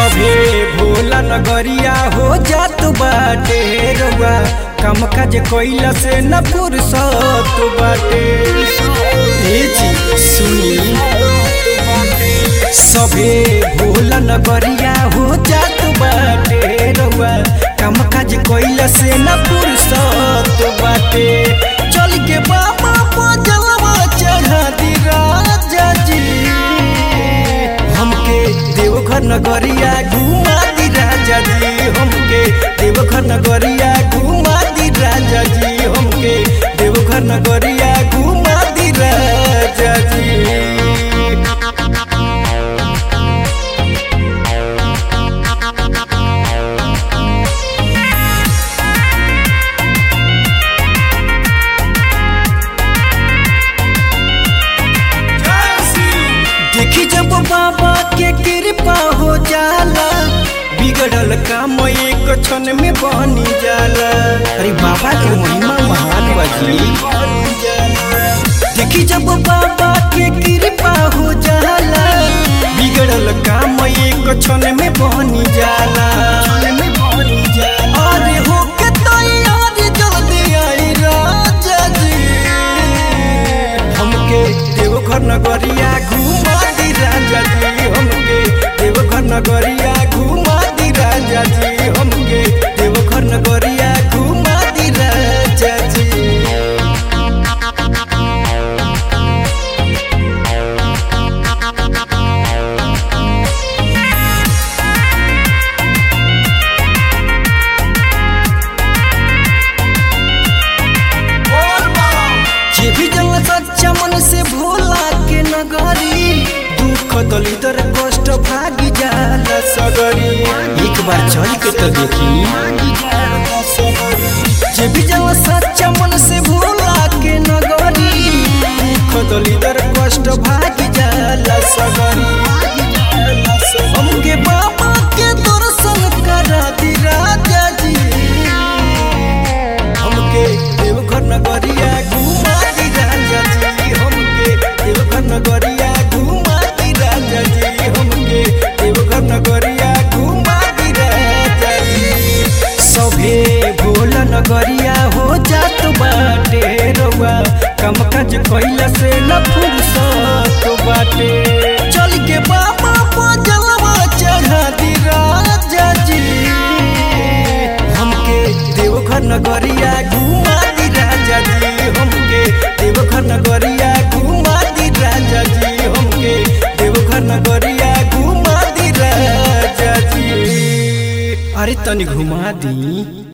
सभे भोला नगरिया हो जात बाटे रउआ काम काज कइला से न फुर्सत बाटे ए जी सुनी सभे भोला नगरिया हो जात बाटे रउआ काम काज कइला से न फुर्सत बाटे चल के बाबा पजलवा चढ़ा दी राजा जी हमके देवघर नगरिया घुमा दी राजा जी हमके देवघर नगरिया घुमा दी राजा जी हमके देवघर नगरिया घुमा दी राजा जी देखी जब बाबा के कृपा हो जाला बिगड़ल काम एक क्षण में बनी जाला अरे बाबा के महिमा महान बजी देखी जब बाबा के कृपा हो जाला बिगड़ल काम एक क्षण में बनी जाला अरे हो के तैयार जल्दी आई राजा जी हमके देवघर नगरिया घुमा दी राजा जी हमके देवघर नगरिया घुमा दी राजा जी हमके देवघर नगरिया घुमा दी राजा जी जे भी जल सच्चा मन से भोला के नगरी दुख दलिदर कष्ट भागी जाला सगरी एक बार चल के तो देखी जे भी जल सच्चा मन से भोला के नगरी दुख दलिदर कष्ट भागी जाला सगरी हमके बाबा के दर्शन करा दी राजा जी हमके देवघर नगरिया घुमा दी राजा जी हमके देवघर नगरिया घुमा दी राजा जी हमके देवघर नगरिया घुमा दी राजा जी सभे भोला नगरिया हो जात बाटे रउआ कम काज कइला से न फुर्सत बाटे चल के बाबा पजलवा चढ़ा दी राजा जी हमके देवघर नगरिया घुमा दी राजा जी हमके देवघर नगरिया घुमा दी राजा जी हमके देवघर नगरिया घुमा दी राजा जी अरे तनी घुमा दी